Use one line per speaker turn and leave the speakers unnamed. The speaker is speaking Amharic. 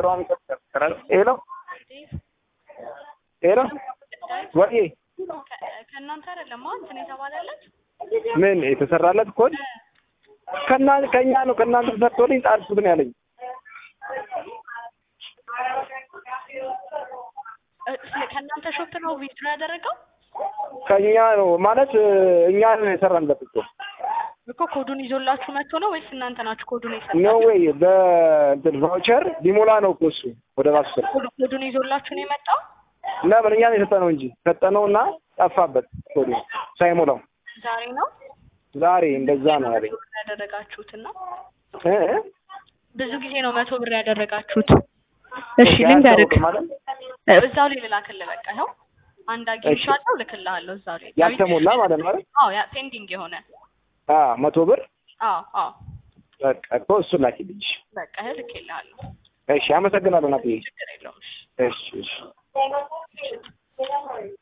ስራውን ይቀጥላል። ሄሎ ሄሎ ወይ
ከእናንተ አይደለም እንትን የተባለለት
ምን የተሰራለት ኮድ ከና ከኛ ነው ከእናንተ ተሰርቶልኝ ጣልኩት ነው ያለኝ።
እ፣ ከእናንተ ሾፕ ነው ቪዲዮ ያደረገው
ከኛ ነው ማለት እኛ ነው የሰራንበት እኮ
እኮ ኮዱን ይዞላችሁ መጥቶ ነው ወይስ እናንተ ናችሁ ኮዱን
ኖ
የሰጣችሁ?
ወይ በእንትን ቫውቸር ሊሞላ ነው እኮ እሱ ወደ ራሱ ስር
ኮዱ- ኮዱን ይዞላችሁ ነው የመጣው?
ለምን እኛ ነው የሰጠነው እንጂ ሰጠነው እና ጠፋበት ኮዱ ሳይሞላው
ዛሬ ነው
ዛሬ እንደዛ ነው ያለኝ
ብር ያደረጋችሁትና
እ እ?
ብዙ ጊዜ ነው መቶ ብር ያደረጋችሁት። እሺ ልንገርህ፣
አያስታውቅም ማለት
እ፣ እዛው ላይ ልላክልህ። በቃ ይኸው አንድ አግኝቻለሁ፣ ልክልሃለሁ እዛው ላይ
ያልተሞላ ማለት ነው አይደል?
አዎ፣ ያ ፔንዲንግ የሆነ
አ መቶ ብር
አዎ፣ አዎ፣
በቃ እኮ እሱ ላኪልኝ።
በቃ ይኸው ልክልሃለሁ።
እሺ አመሰግናለሁ ናትዬ።
ችግር የለውም። እሺ
እሺ እሺ